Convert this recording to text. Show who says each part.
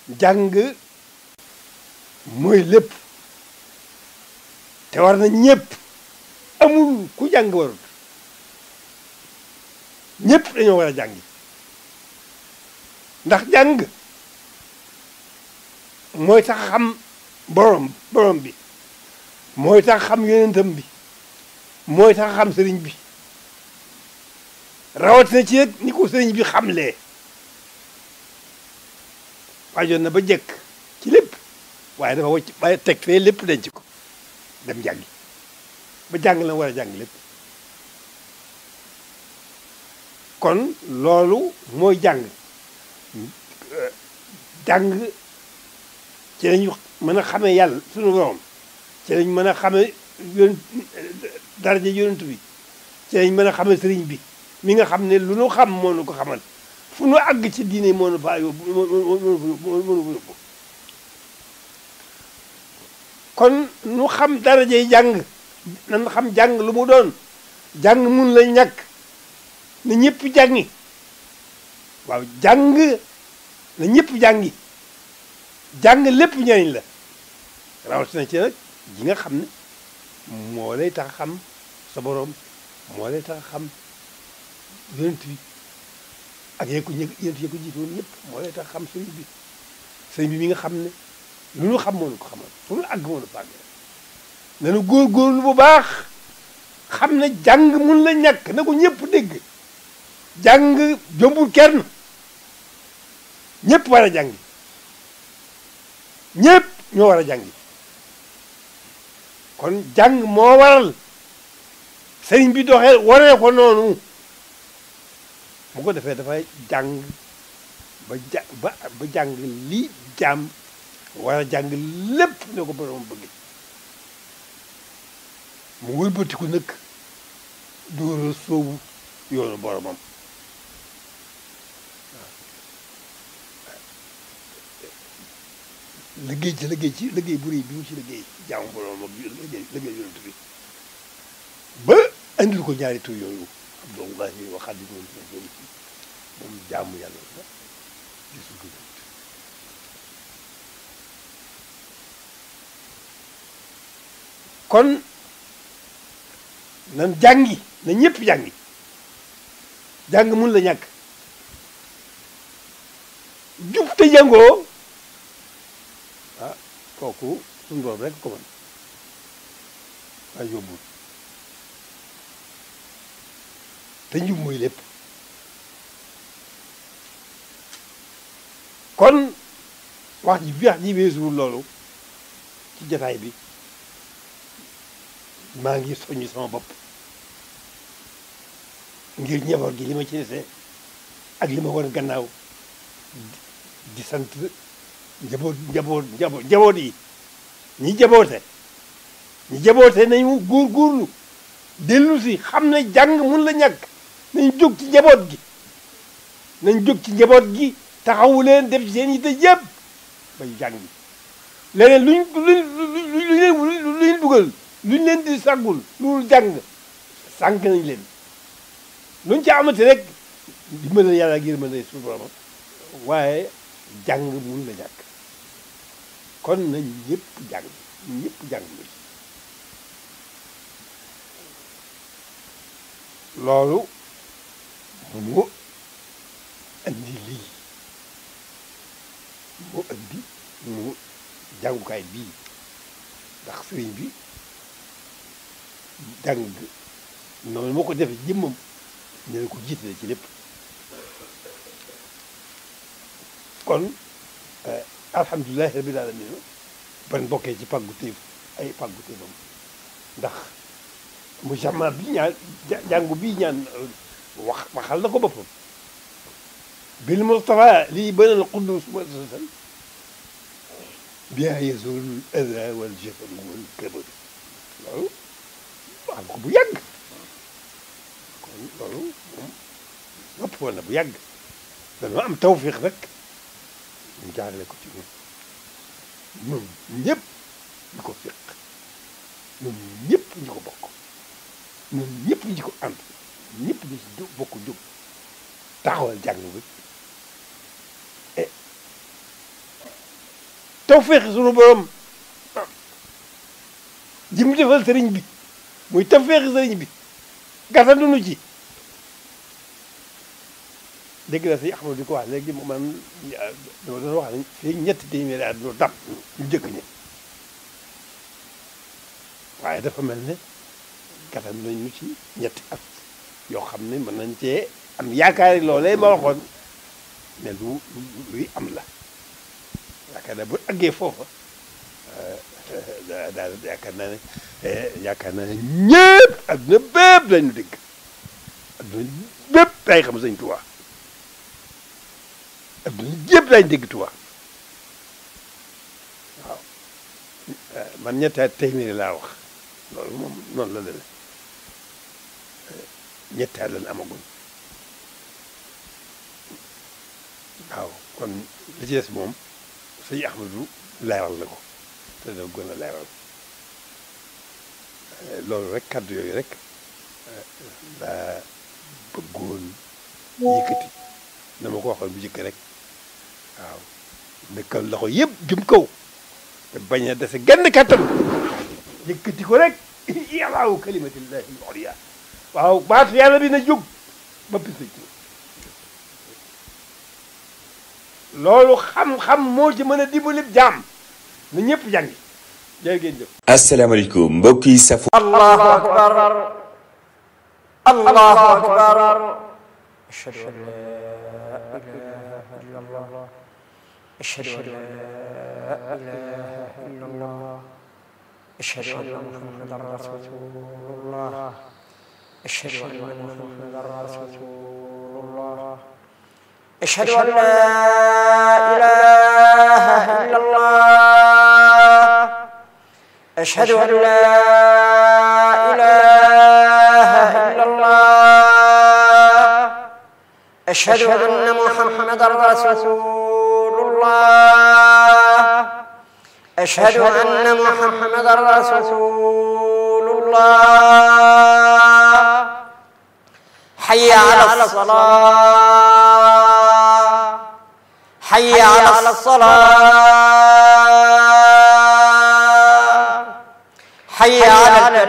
Speaker 1: jàng mooy lépp te war na ñëpp amul ku jàng warut ñëpp dañoo war a jàngi ndax jàng mooy tax xam borom borom bi mooy tax xam yonentam bi mooy tax xam sëriñ bi rawatina ci ni ko sëriñ bi xamlee waajoon na ba jekk ci lépp waaye dafa wacc waaye teg fee lépp denc ko dem jàngi ba jàng la war a jàng lépp kon loolu mooy jàng jàng ci lañu mën a xamee yàlla suñu borom ci lañ mën a xamee yon daraja yonent bi ci lañ mën a xamee sëriñ bi mi nga xam ne lu nu xam moo nu ko xamal fu nu àgg ci diine moo nu faa yóbbu moo nu fa yóbbu kon nu xam darajay jàng nan xam jàng lu mu doon jàng mun la ñàkk na ñëpp jàngi waaw jàng na ñëpp jàngi jàng lépp njëriñ la rawatina ci nag ji nga xam ne moo lay tax xam sa borom moo lay tax xam yonent bi ak yee ko ñë yonent yee ko jiitoon ñëpp moo lay tax xam sëriñ bi sëriñ bi mi nga xam ne lu ñu xam moo nu ko xamal fu nu àgg moo nu fàgg nanu góorgóorlu bu baax xam ne jàng mun la ñàkk na ko ñëpp dégg jàng jombul kenn ñëpp war a jàngi ñëpp ñoo war a jàngi kon jàng moo waral sëriñ bi doxee waree ko noonu bu ko defee dafay jàng ba ja ba ba jàng li jaam war a jàng lépp ne ko borom bëgg mu wëlbatiku nag dóora soobu yoonu boromam liggéey ci liggéey ci liggéey bu rëy bi mu ci liggéey jaamu borom ak liggéey liggéey yonent bi ba andil ko ñaari tur yooyu abdullahi wa xaadimu moom moom jaamu yàlla la gisul ko yonent kon nan jàngi na ñëpp jàngi jàng mun la ñàkk jub te jàngoo ah kooku suñu borom rek ko mën waaye yóbbul te njub mooy lépp kon wax ji bi wax ji weesuwul loolu ci jataay bi maa ngi soññ sama bopp ngir njaboot gi li ma ci dese ak li ma war gannaaw di sant njaboot njaboot njaboot njaboot yi ñi jaboote ñi jaboote nañu góorgóorlu dellu si xam ne jàng mun la ñàkk nañ jóg ci njaboot gi nañ jóg ci njaboot gi taxawu leen def ci seen yitte yëpp bay jàngi leneen luñ luñ luñ leen luñ dugal luñ leen di sàggul loolu jàng sànq nañ leen luñ ci amati rek dimbal yàlla ngir mën a suñu borom waaye jàng mun la ñàkk kon nañ ñëpp jàng ñëpp jàng loolu mu andi lii mu andi mu jàngukaay bii ndax sëriñ bi jàng noonu moo ko defee jëmmam ñu ne ko jiitale ci lépp kon alhamdulilahi rabbil alamin ban bokkee ci pàggu téef ay pàggu téefam ndax mu jamaa bi ñaan jàngu bii ñaan wax waxal na ko boppam bil mustafa lii banal quddus muassasan biha yazul ada wal jafal wal kabad loolu wax ko bu yàgg kon loolu moom nopp woon na bu yàgg dañoo am tawfiq rek ñu jaarale ko ci ñun ñun ñëpp ñu ko fiq ñun ñëpp ñu ko bokk ñun ñëpp ñu ko ànd ñëpp ñu ci jóg bokk jóg taxawal jàng bi e tawféex sunu borom ji mu defal sëriñ bi muy tawféex sëriñ bi gàttandu nu ci dégg na si Ahmadu di ko wax léegi man dama doon wax ne fii ñetti téeméeri at ñu dab ñu jëkk ñi waaye dafa mel ne gàttandu nañ ñu ci ñetti at yoo xam ne mën nañ cee am yaakaari loolee ma waxoon ne lu luy am la yaakaar naa bu àggee foofa daal yaakaar naa ne yaakaar naa ne ñëpp adduna bépp lañu dégg adduna bépp day xam sëñ Tuubaa adduna yëpp lañu dégg Tuubaa waaw man ñetti téeméeri laa wax loolu moom noonu la demee ñetti at lañ amaguñ waaw kon li ci des moom sëñ Ahmadu leeral na ko te dana gën a leeral loolu rek kàddu yooyu rek daa bëggoon yëkkati dama ko waxoon bu jëkk rek waaw nekkal loxo yëpp jëm kaw te bañ a dese genn kàttan yëkkati ko rek yàllaawu kalimatillahi al-ulya waaw baatu yàlla bi na jóg ba pis loolu xam-xam moo ci mën a dimbali jaam na ñëpp jàngi jërë ngeen jëf
Speaker 2: asalaamaaleykum mbokk yi safo
Speaker 3: allahu akbar allahu akbar ashhadu an la ilaha illa allah ashhadu an la ilaha illa allah ashhadu anna muhammadan rasulullah ashhadu anna muhammadan rasulullah أشهد أن لا إله إلا الله أشهد أن لا إله إلا الله أشهد أن محمدا رسول الله أشهد أن محمدا رسول الله حي على الصلاة حي على الصلاة حي على